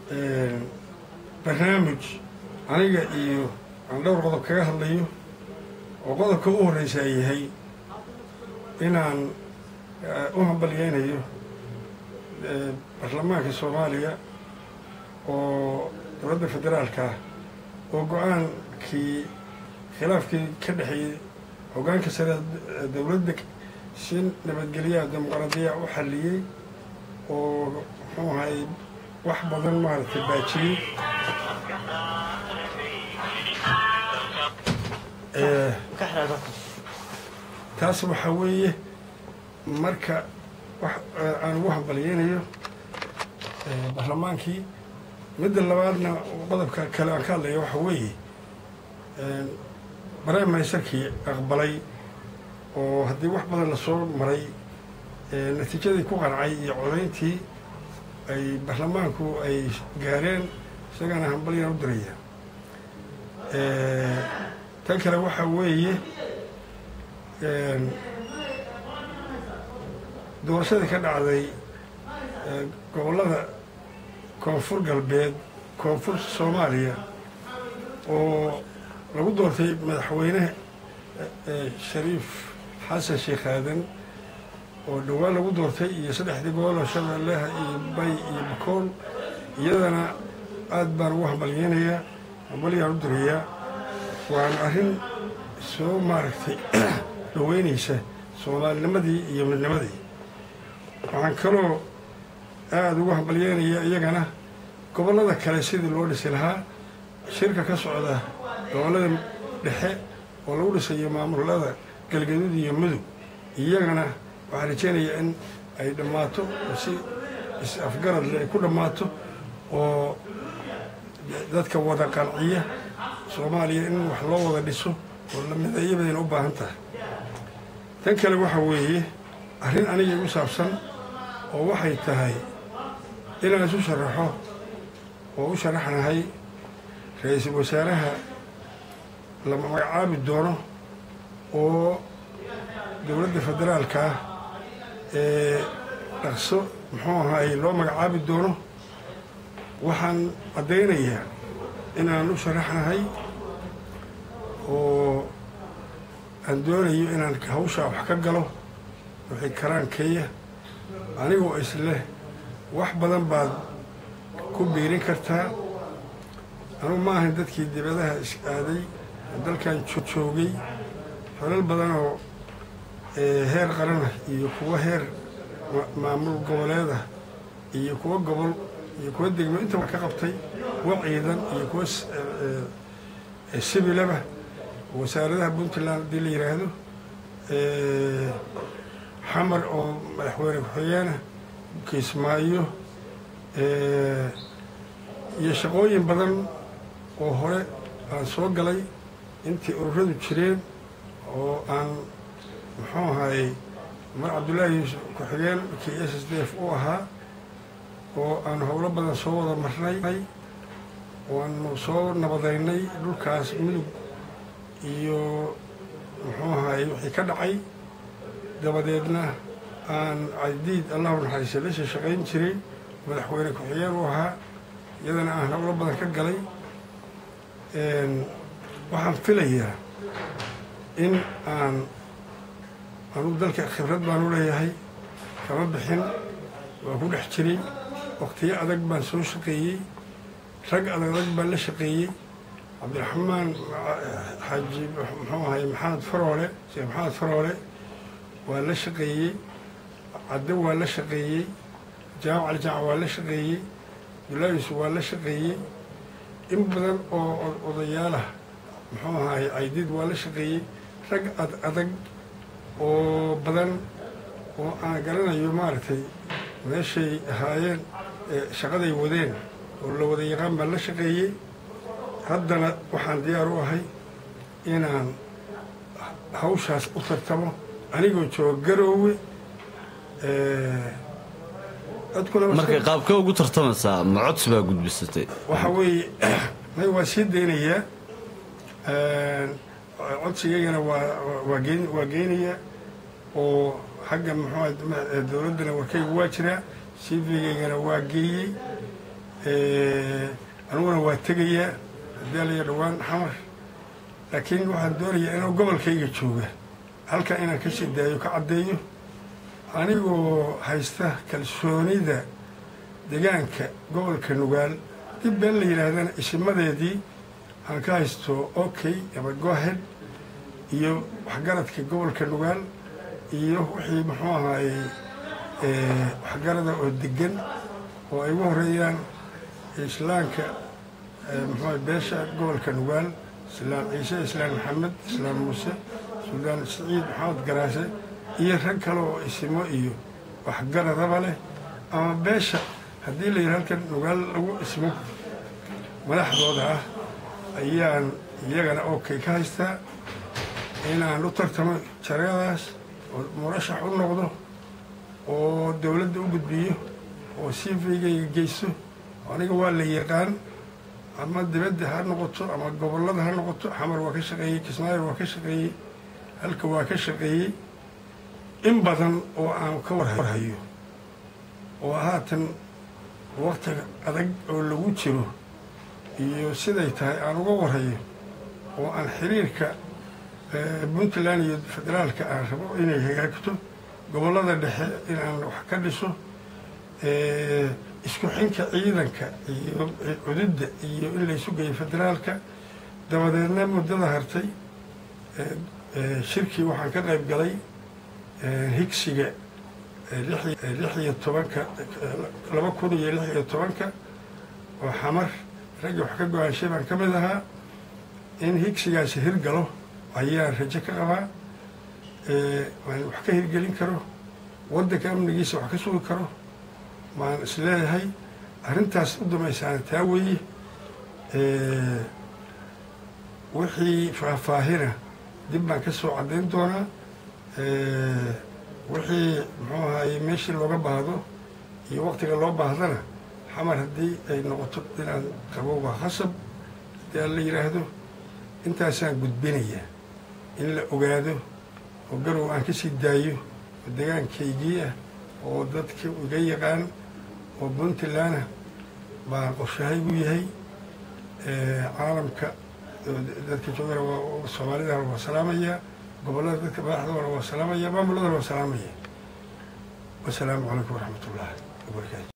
barnaamij aniga iyo aan dhowr qodob kaga hadlayo oo qodobka u horreysa ay yahay inaan u hambalyeynayo baarlamaanka soomaaliya oo dowladda federaalka ah oo go-aankii khilaafkii ka dhexeeyey hoggaanka sare dowladda si nabadgelyaha dimuqraadiya u xalliyey oo muxuu ahay wax badan maaragtay baajiyey taas waxaa weeye marka wax aan ugu hambalyeynayo baarlamaankii midda labaadna qodobka kale aan ka hadlaya waxaa weeye prime ministerkii aqbalay oo haddii wax badan lasoo maray natiijadii ku qancay iyo codayntii ay baarlamaanku ay gaareen isagana hambalyaan u diraya tan kale waxaa weeye doorashadii ka dhacday gobollada koonfur galbeed koonfur soomaaliya oo lagu doortay madaxweyne shariif xasan sheekh aadan oo dhowaan lagu doortay iyo saddexdii gobol oo shabeellaha iyo bay iyo bakool iyadana aad baan ugu hambalyeynayaa hambalyaan u dirayaa waana arrin soo maaragtay dhaweynaysa soomaalinimadii iyo midnimadii waxaan kaloo aada ugu hambalyeynayaa iyagana gobollada kale sidii loo dhisi lahaa shirka ka socda gobollada dhexe oo lagu dhisayo maamulada galgaduud iyo mudug iyagana waxaan rajeynayaa in ay dhammaato oo si is-afgaradle ay ku dhammaato oo dadka wada qanciya soomaaliya in wax loo wada dhiso oo lamideeyabadayna u baahan tahay tan kale waxa weeye arrin aniga igu saabsan oo waxay tahay inaan isu sharaxo oo u sharaxnahay ra-iisul wasaaraha lama magacaabi doono oo dowladda federaalka ah ee dhaqso muxuu ahaay loo magacaabi doono waxaan caddaynayaa inaan u sharaxnahay oo aan doonayo inaan hawshaa wax ka galo wixii karaankeeya anigoo isleh wax badan baad ku biirin kartaa anugu ma ahayn dadkii dibadaha is aaday dalkan joogay xolal badan oo heer qaranah iyo kuwa heer maamul goboleedah iyo kuwa gobol iyo kuwa degmo inta ka qabtay kuwa ciidan iyo kuwa sibilaba wasaaradaha puntland haddii la yidhaahdo xamar oo madaxweyne ku-xigeenah kiismaayo iyo shaqooyin badan oo hore aan soo galay intii ururadu jireen oo aan muxuu ahaayey mar cabdullaahi yuusuf ku-xigeen kii s s d f u ahaa oo aan howlo badan soo wada marnay waanu soo nabadaynay dhulkaas mudug iyo muxuu ahaayey wixii ka dhacay dabadeedna aan cadiid allahu naxariisa la shaqayn jiray madaxweyne ku-xigeen u ahaa iyadana aan howlo badan ka galay waxaan filayaa in aan anugu dalka khibrad baan u leeyahay kama bixin waa ku dhex jiray waqtiyo adag baan soo shaqeeyey rag adag adag baan la shaqeeyey cabdiraxmaan xaaji muxuu ahay maxamed faroole sheekh maxamed faroole waa la shaqeeyey cadde waa la shaqeeyey jaamac cali jamac waa la shaqeeyey abdullaayus waa la shaqeeyey in badan oo odayaalah muxuu ahaay caydiid waa la shaqeeyey rag ad adag oo badan oo aan garanayo maaragtay meeshay ahaayeen shaqaday wadeen oo la wada yaqaan baan la shaqeeyey haddana waxaan diyaar u ahay inaan hawshaas u tartamo anigoo jooga garoowe markay qaabka ugu tartamaysaa ma codsi baa gudbisatay waxa weeye may waa sii daynayaa codsigaygana waa waa geynayaa oo xagga muxuu dowladdana warkayga waa jiraa cv-gaygana waa geeyey aniguna waa tegayaa daaliya dhowaan xamar laakiin waxaan doonayaa inuu gobolkayga jooga halkan inaan ka sii daayo ka caddeeyo anigoo haysta kalsoonida degaanka gobolka nugaal dib been la yidhaahdana isimadeedii aan ka haysto okay ama gohed iyo waxgaradka gobolka nugaal iyo wixii muxuu ahaayey waxgarada oo degan oo ay ugu horeeyaan islaamka muxuu beesha gobolka nugaal islaam ciise islaam maxamed islaam muuse suldaan siciid maxamed garaase iyo rag kale oo isimo iyo waxgaradaba leh ama beesha haddii la yidhi halkan nugaal lagu ismo madaxdooda ah ayaan iyagana okay ka haystaa inaan u tartamo jaradaas oo murashax u noqdo oo dowladda u gudbiyo oo cvgayga geysto aniga waa la yaqaan ama dibadda ha noqoto ama gobollada ha noqoto xamar waa ka shaqeeyey kismaayo waa ka shaqeeyey halka waa ka shaqeeyey in badan oo aan ka warhayo oo haatan waktiga adag oo lagu jiro iyo siday tahay aan uga warhayo oo aan xiriirka puntland iyo federaalka aan rabo inay hagaagto gobollada dhexe inaan wax ka dhiso isku xinka ciidanka iyo cududda iyo in laysu geeyo federaalka dabadeedna muddada hartay shirkii waxaan ka qayb galay higsiga lix iyo tobanka laba kun iyo lix iyo tobanka oo xamar raggii wax ka go-aanshay baan ka mid ahaa in higsigaasi hirgalo ayaan rajo ka qabaa waan wax ka hirgelin karo waddanka amnigiisa wax ka sugi karo maan isleeyahay arrintaas u damaysaana taa weeye wixii faahfaahina dib baan ka soo caddayn doonaa wixii muxuu ahaye meeshii looga baahdo iyo waktiga loo baahdana xamar haddii ay noqoto inaan qabo waa khasab haddii aan la yidhaahdo intaasaan gudbinaya in la ogaado oo garow aan ka sii daayo oo degaankaygii ah oo dadka iga yaqaan oo puntlandna baa qorshahaygu yahay caalamka dadka joogana waa soomaalidana waa salaamaya gobollada dadka madaxdoona waa salaamaya maamuladana waa salaamaya wasalaamu calaykum waraxmat ullahi wabarakaatu